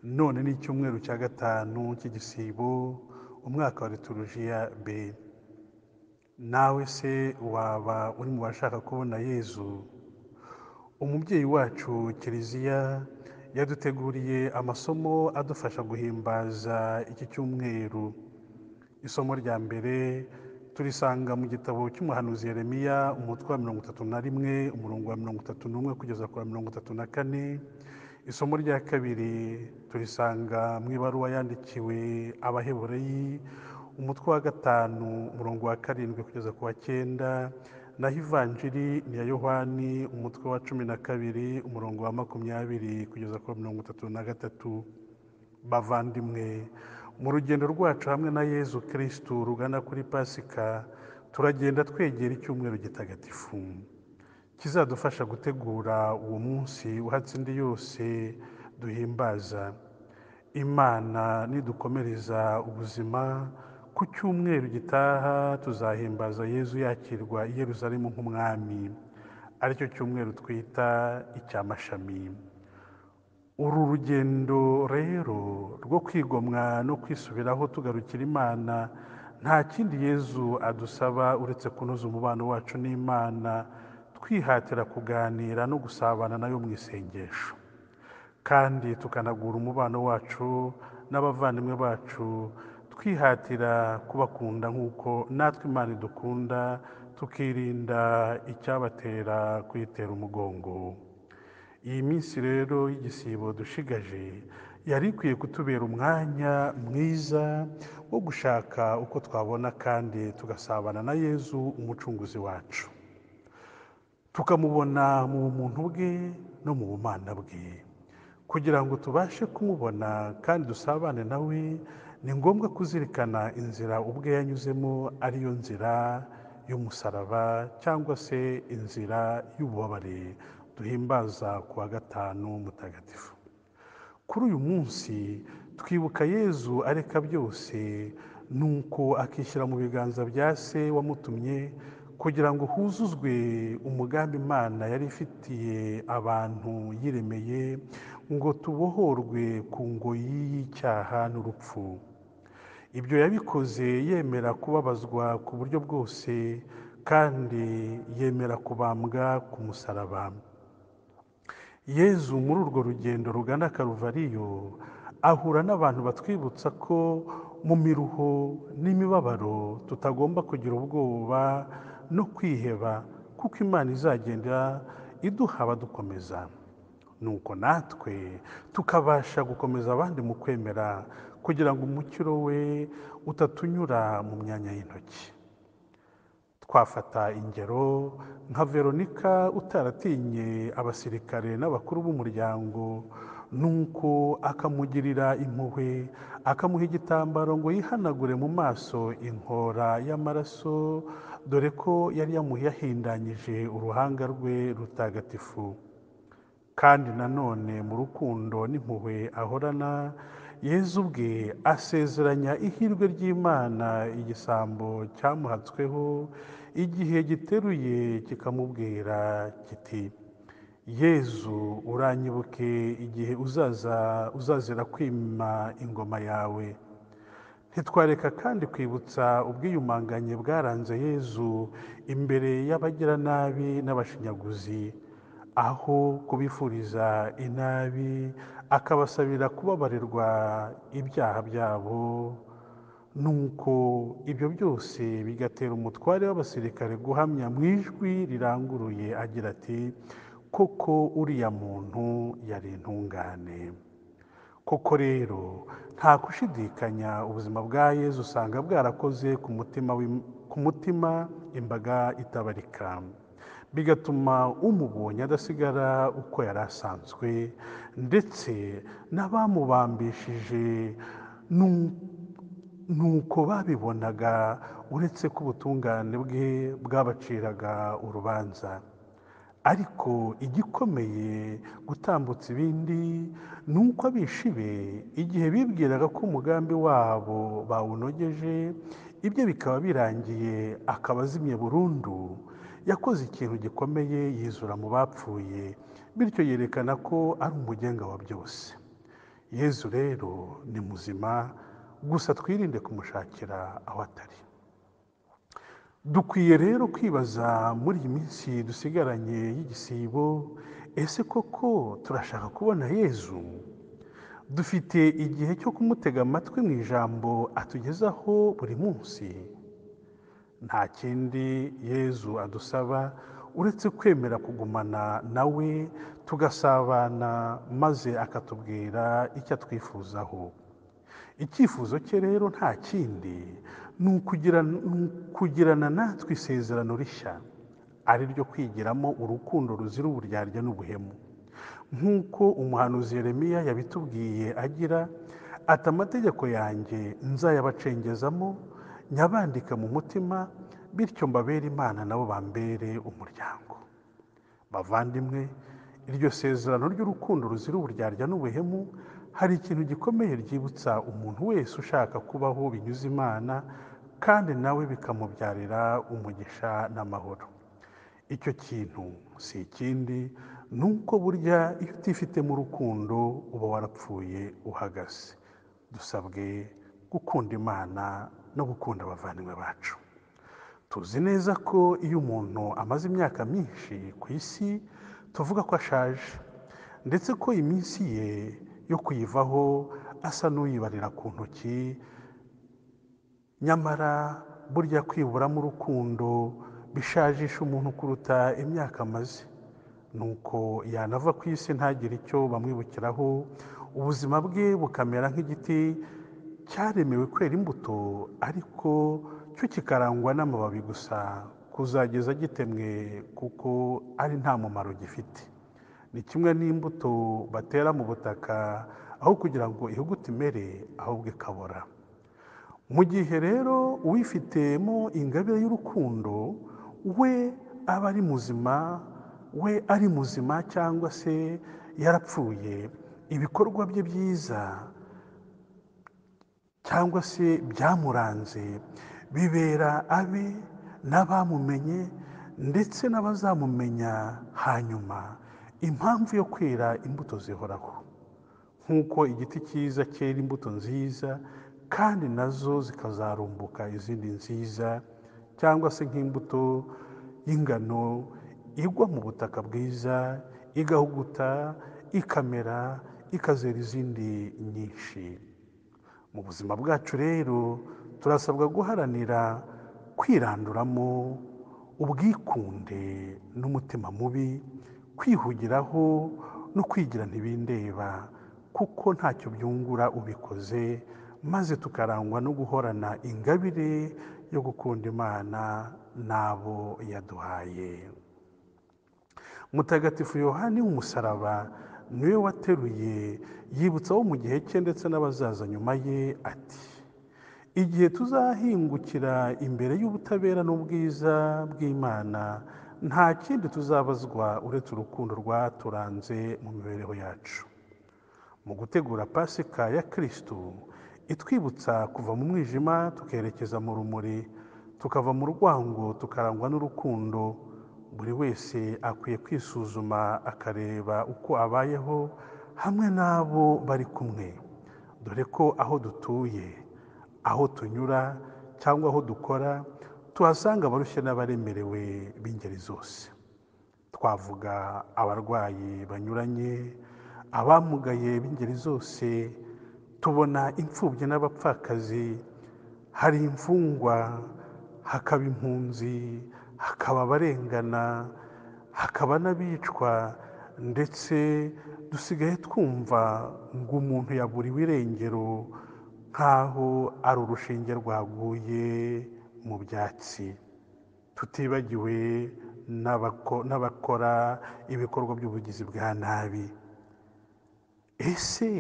none ni icyumweru cya gatanu cy'igisibo umwaka wa liturujia b nawe se waba uri mu bashaka kubona yezu umubyeyi wacu kiliziya yaduteguriye amasomo adufasha guhimbaza iki cyumweru isomo rya mbere turisanga mu gitabo cy'umuhanuzi Yeremiya umutwe wa mirongo itatu na rimwe umurongo wa mirongo itatu n'umwe kugeza ku wa mirongo itatu na kane isomo rya kabiri turisanga mu ibaruwa yandikiwe abahebureyi umutwe wa gatanu umurongo wa karindwi kugeza ku wa cyenda naho ivanjiri ni iya yohani umutwe wa cumi na kabiri umurongo wa makumyabiri kugeza ku wa mirongo itatu na gatatu bavandimwe mu rugendo rwacu hamwe na yezu kirisitu rugana kuri pasika turagenda twegera icyumweru gitagatifu kizadufasha gutegura uwo munsi uhatse indi yose duhimbaza imana nidukomereza ubuzima ku cyumweru gitaha tuzahimbaza yezu yakirwa i Yerusalemu nk'umwami aricyo cyumweru twita icy'amashami uru rugendo rero rwo kwigomwa no kwisubiraho tugarukira imana nta kindi yezu adusaba uretse kunoza umubano wacu n'imana twihatira kuganira no gusabana nayo mu isengesho kandi tukanagura umubano wacu n'abavandimwe bacu twihatira kubakunda nk'uko natwe imana idukunda tukirinda icyabatera kuyitera umugongo iyi minsi rero y'igisibo dushigaje yari ikwiye kutubera umwanya mwiza wo gushaka uko twabona kandi tugasabana na yezu umucunguzi wacu tukamubona mu bumuntu bwe no mu bumana bwe kugira ngo tubashe kumubona kandi dusabane nawe ni ngombwa kuzirikana inzira ubwe yanyuzemo ariyo nzira y'umusaraba cyangwa se inzira y'ububabare duhimbaza ku wa gatanu mutagatifu kuri uyu munsi twibuka yezu areka byose nuko akishyira mu biganza bya se wamutumye kugira ngo huzuzwe umugambi imana yari ifitiye abantu yiremeye ngo tubohorwe ku ngoyi y'icyaha n'urupfu ibyo yabikoze yemera kubabazwa ku buryo bwose kandi yemera kubambwa ku musaraba yezu muri urwo rugendo rugana karuvariyo ahura n'abantu batwibutsa ko mu miruho n'imibabaro tutagomba kugira ubwoba no kwiheba kuko imana izagenda iduha abadukomeza nuko natwe tukabasha gukomeza abandi mu kwemera kugira ngo umukiro we utatunyura mu myanya y'intoki twafata ingero nka veronika utaratinye abasirikare n'abakuru b'umuryango nuko akamugirira impuhwe akamuha igitambaro ngo yihanagure mu maso inkora y'amaraso dore ko yari yahindanyije uruhanga rwe rutagatifu kandi nanone mu rukundo n'impuhwe ahorana yezu ubwe asezeranya ihirwe ry'imana igisambo cyamuhatsweho igihe giteruye kikamubwira kiti yezu uranyibuke igihe uzaza uzazira kwima ingoma yawe ntitwareka kandi kwibutsa ubwiyumanganye bwaranze yezu imbere y'abagiranabi n'abashinyaguzi aho kubifuriza inabi akabasabira kubabarirwa ibyaha byabo nuko ibyo byose bigatera umutware w'abasirikare guhamya mu ijwi riranguruye agira ati koko uriya muntu yari intungane koko rero nta gushidikanya ubuzima bwa yezu usanga bwarakoze ku mutima imbaga itabarika bigatuma umubonye adasigara uko yari asanzwe ndetse n'abamubambishije nuko babibonaga uretse ko ubutungane bwe bwabaciraga urubanza ariko igikomeye gutambutsa ibindi ni uko abishe be igihe bibwiraga ko umugambi wabo bawunogeje ibyo bikaba birangiye akaba azimye burundu yakoze ikintu gikomeye yizura mu bapfuye bityo yerekana ko ari umugenga wa byose yezu rero ni muzima gusa twirinde kumushakira aho atari dukwiye rero kwibaza muri iyi minsi dusigaranye y'igisibo ese koko turashaka kubona yezu dufite igihe cyo kumutega amatwi mu ijambo atugezaho buri munsi nta kindi yezu adusaba uretse kwemera kugumana nawe tugasabana maze akatubwira icyo atwifuzaho icyifuzo cye rero nta kindi ni ukugirana natwe isezerano rishya ari ryo kwigiramo urukundo ruzira uburyarya n'ubuhemu nk'uko umuhanuzi Yeremiya yabitubwiye agira ati amategeko yanjye nzayabacengezamo nyabandika mu mutima bityo mbabere imana nabo bambere umuryango bavandimwe iryo sezerano ry'urukundo ruzira uburyarya n'ubuhemu hari ikintu gikomeye ryibutsa umuntu wese ushaka kubaho binyuze imana kandi nawe bikamubyarira umugisha n'amahoro icyo kintu si ikindi ni uko burya iyo utifitemo urukundo uba warapfuye uhagaze dusabwe gukunda imana no gukunda abavandimwe bacu tuzi neza ko iyo umuntu amaze imyaka myinshi ku isi tuvuga ko ashaje ndetse ko iminsi ye yo kuyivaho asa n'uyibarira ku ntoki nyamara burya kwiburamo urukundo bishajisha umuntu kuruta imyaka amaze nuko yanava ku isi ntagire icyo bamwibukiraho ubuzima bwe bukamera nk'igiti cyaremewe kwera imbuto ariko cyo kikarangwa n'amababi gusa kuzageza gitemwe kuko ari nta mumaro gifite ni kimwe n'imbuto batera mu butaka aho kugira ngo ihuguti imere ahubwo ikabora mu gihe rero uwifitemo ingabire y'urukundo we aba ari muzima we ari muzima cyangwa se yarapfuye ibikorwa bye byiza cyangwa se byamuranze bibera abe n'abamumenye ndetse n'abazamumenya hanyuma impamvu yo kwera imbuto zihoraho nk'uko igiti cyiza cyera imbuto nziza kandi nazo zikazarumbuka izindi nziza cyangwa se nk'imbuto y'ingano igwa mu butaka bwiza igahuguta ikamera ikazera izindi nyinshi mu buzima bwacu rero turasabwa guharanira kwiranduramo ubwikunde n'umutima mubi kwihugiraho no kwigira ntibindeba kuko ntacyo byungura ubikoze maze tukarangwa no guhorana ingabire yo gukunda imana n'abo yaduhaye mutagatifu yohani w'umusaraba niwe wateruye yibutsa wo mu gihe cye ndetse n'abazaza nyuma ye ati igihe tuzahingukira imbere y'ubutabera n'ubwiza bw'imana nta kindi tuzabazwa uretse urukundo rwaturanze mu mibereho yacu mu gutegura pasika ya kirisitu itwibutsa kuva mu mwijima tukerekeza mu rumuri tukava mu rwango tukarangwa n'urukundo buri wese akwiye kwisuzuma akareba uko abayeho hamwe n'abo bari kumwe dore ko aho dutuye aho tunyura cyangwa aho dukora tuhasanga abarushye n'abaremerewe b'ingeri zose twavuga abarwayi banyuranye abamugaye b'ingeri zose tubona imfubyi n'abapfakazi hari imfungwa hakaba impunzi hakaba abarengana hakaba n'abicwa ndetse dusigaye twumva ngo umuntu yaburiwe irengero nk'aho ari urushinge rwaguye mu byatsi tutibagiwe n'abakora ibikorwa by'ubugizi bwa nabi ese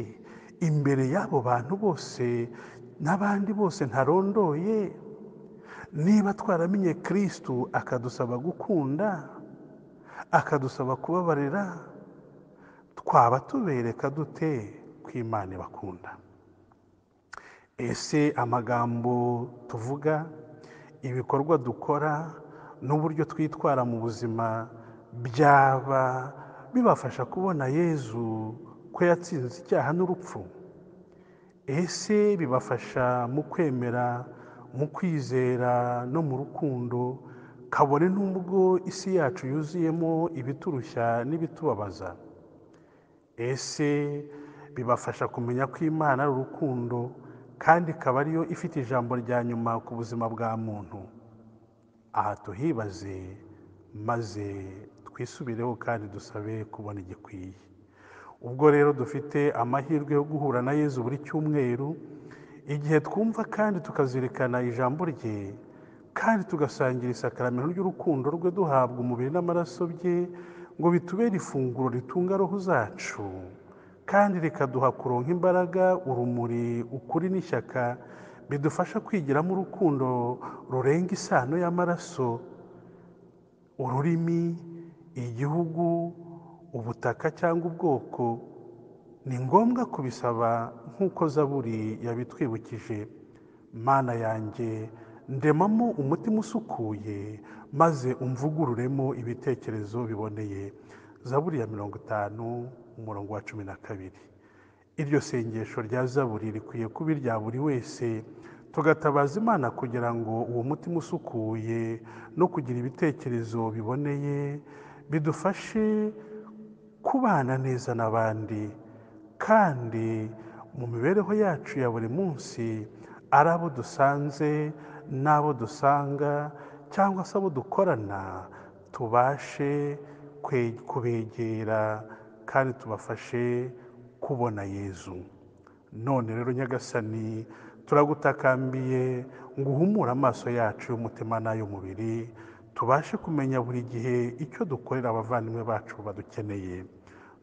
imbere y'abo bantu bose n'abandi bose ntarondoye niba twaramenye kirisitu akadusaba gukunda akadusaba kubabarira twaba tubereka dute ko imana ibakunda ese amagambo tuvuga ibikorwa dukora n'uburyo twitwara mu buzima byaba bibafasha kubona yezu ko yatsinze icyaha n'urupfu ese bibafasha mu kwemera mu kwizera no mu rukundo kabone n'ubwo isi yacu yuzuyemo ibiturushya n'ibitubabaza ese bibafasha kumenya ko imana ari urukundo kandi ikaba ariyo ifite ijambo rya nyuma ku buzima bwa muntu aha tuhibaze maze twisubireho kandi dusabe kubona igikwiye ubwo rero dufite amahirwe yo guhura na yezu buri cyumweru igihe twumva kandi tukazirikana ijambo rye kandi tugasangira isakaramentu ry'urukundo rwe duhabwa umubiri n'amaraso bye ngo bitubere ifunguro ritunga roho zacu kandi rikaduha kuronka imbaraga urumuri ukuri n'ishyaka bidufasha kwigiramo urukundo rurenga isano y'amaraso ururimi igihugu ubutaka cyangwa ubwoko ni ngombwa kubisaba nk'uko zaburi yabitwibukije mana yanjye ndemamo umutima usukuye maze umvugururemo ibitekerezo biboneye zaburi ya mirongo itanu umurongo wa cumi na kabiri iryo sengesho rya zaburi rikwiye kuba irya buri wese tugatabaza imana kugira ngo uwo mutima usukuye no kugira ibitekerezo biboneye bidufashe kubana neza n'abandi kandi mu mibereho yacu ya buri munsi ari abo dusanze n'abo dusanga cyangwa se abo dukorana tubashe kwe- kubegera kandi tubafashe kubona yezu none rero nyagasani turagutakambiye ngo uhumure amaso yacu y'umutima n'ay'umubiri tubashe kumenya buri gihe icyo dukorera abavandimwe bacu badukeneye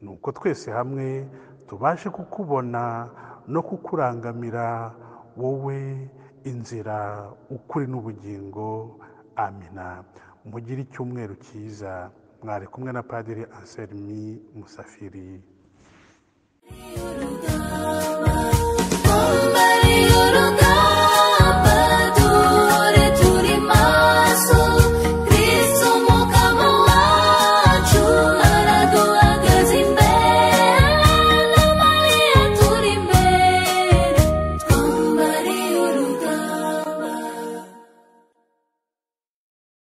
ni uko twese hamwe tubashe kukubona no kukurangamira wowe inzira ukuri n'ubugingo amina mugire icyumweru cyiza mwari kumwe na padiri anselmi musafiri Yoruba.